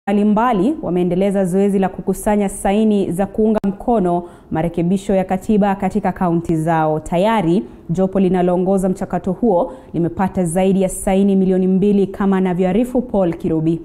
mbalimbali wameendeleza zoezi la kukusanya saini za kuunga mkono marekebisho ya katiba katika kaunti zao. Tayari jopo linaloongoza mchakato huo limepata zaidi ya saini milioni mbili kama anavyoarifu Paul Kirubi.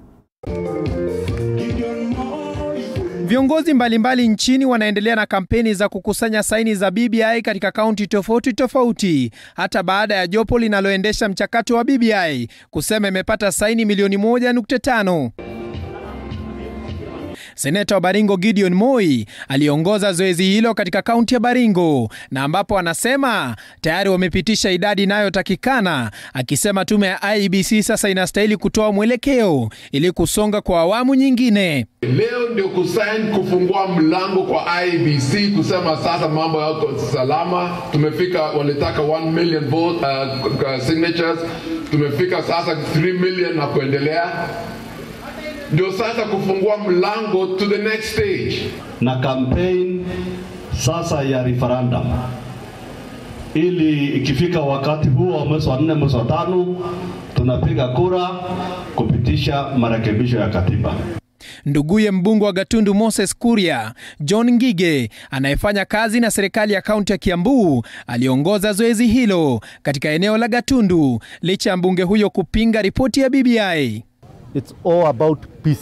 Viongozi mbalimbali nchini wanaendelea na kampeni za kukusanya saini za BBI katika kaunti tofauti tofauti, hata baada ya jopo linaloendesha mchakato wa BBI kusema imepata saini milioni moja nukta tano. Seneta wa Baringo Gideon Moi aliongoza zoezi hilo katika kaunti ya Baringo na ambapo anasema tayari wamepitisha idadi inayotakikana, akisema tume ya IEBC sasa inastahili kutoa mwelekeo ili kusonga kwa awamu nyingine. Leo ndio kusain kufungua mlango kwa IEBC kusema sasa mambo yako salama. Tumefika, walitaka 1 million vote, uh, signatures, tumefika sasa 3 million na kuendelea ndio sasa kufungua mlango to the next stage. Na campaign sasa ya referendum, ili ikifika wakati huo wa mwezi wa nne, mwezi wa tano, tunapiga kura kupitisha marekebisho ya katiba. Nduguye mbunge wa Gatundu Moses Kuria, John Ngige, anayefanya kazi na serikali ya kaunti ya Kiambu, aliongoza zoezi hilo katika eneo la Gatundu licha ya mbunge huyo kupinga ripoti ya BBI. It's all about peace.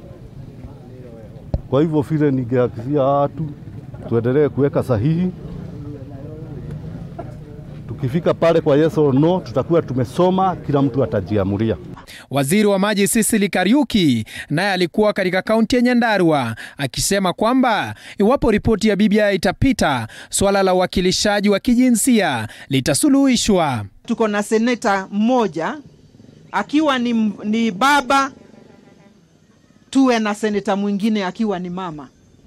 Kwa hivyo vile ningehakikishia watu tuendelee kuweka sahihi, tukifika pale kwa yes or no, tutakuwa tumesoma, kila mtu atajiamulia. Waziri wa maji Sicily Kariuki naye alikuwa katika kaunti ya Nyandarua akisema kwamba iwapo ripoti ya BBI itapita, suala la uwakilishaji wa kijinsia litasuluhishwa. Tuko na seneta mmoja akiwa ni, ni baba, tuwe na seneta mwingine akiwa ni mama.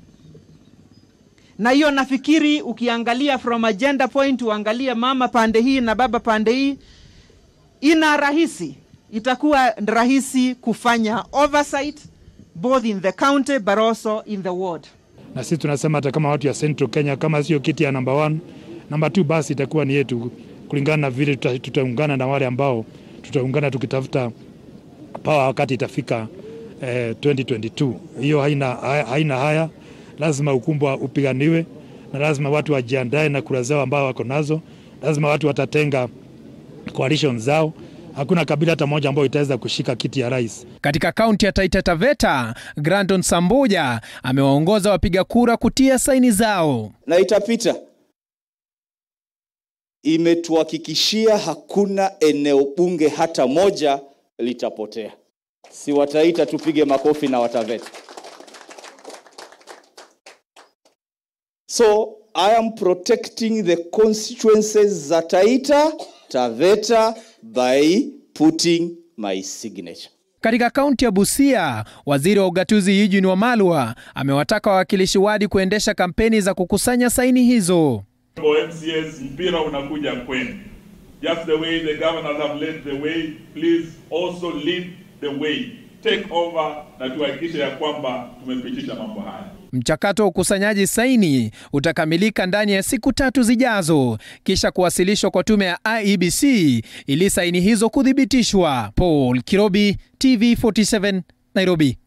Na hiyo nafikiri ukiangalia from agenda point, uangalie mama pande hii na baba pande hii, ina rahisi, itakuwa rahisi kufanya oversight both in the county but also in the ward. Na sisi tunasema hata kama watu ya Central Kenya, kama sio kiti ya number one, number two basi itakuwa ni yetu, kulingana na vile tutaungana na wale ambao tutaungana tukitafuta pawa wakati itafika eh, 2022. Hiyo haina, haina haya, lazima ukumbwa upiganiwe na lazima watu wajiandae na kura zao ambao wako nazo, lazima watu watatenga coalition zao. Hakuna kabila hata moja ambayo itaweza kushika kiti ya rais. Katika kaunti ya Taita Taveta, Grandon Samboja amewaongoza wapiga kura kutia saini zao na itapita imetuhakikishia hakuna eneo bunge hata moja litapotea. Si Wataita tupige makofi na Wataveta. So I am protecting the constituencies za Taita Taveta by putting my signature. Katika kaunti ya Busia, waziri wa ugatuzi Eugene Wamalwa amewataka wawakilishi wadi kuendesha kampeni za kukusanya saini hizo. MCS mpira unakuja kwenu. Just the way the governors have led the way, please also lead the way. Take over na tuhakikishe ya kwamba tumepitisha mambo haya. Mchakato wa ukusanyaji saini utakamilika ndani ya siku tatu zijazo, kisha kuwasilishwa kwa tume ya IEBC ili saini hizo kuthibitishwa. Paul Kirobi, TV47, Nairobi.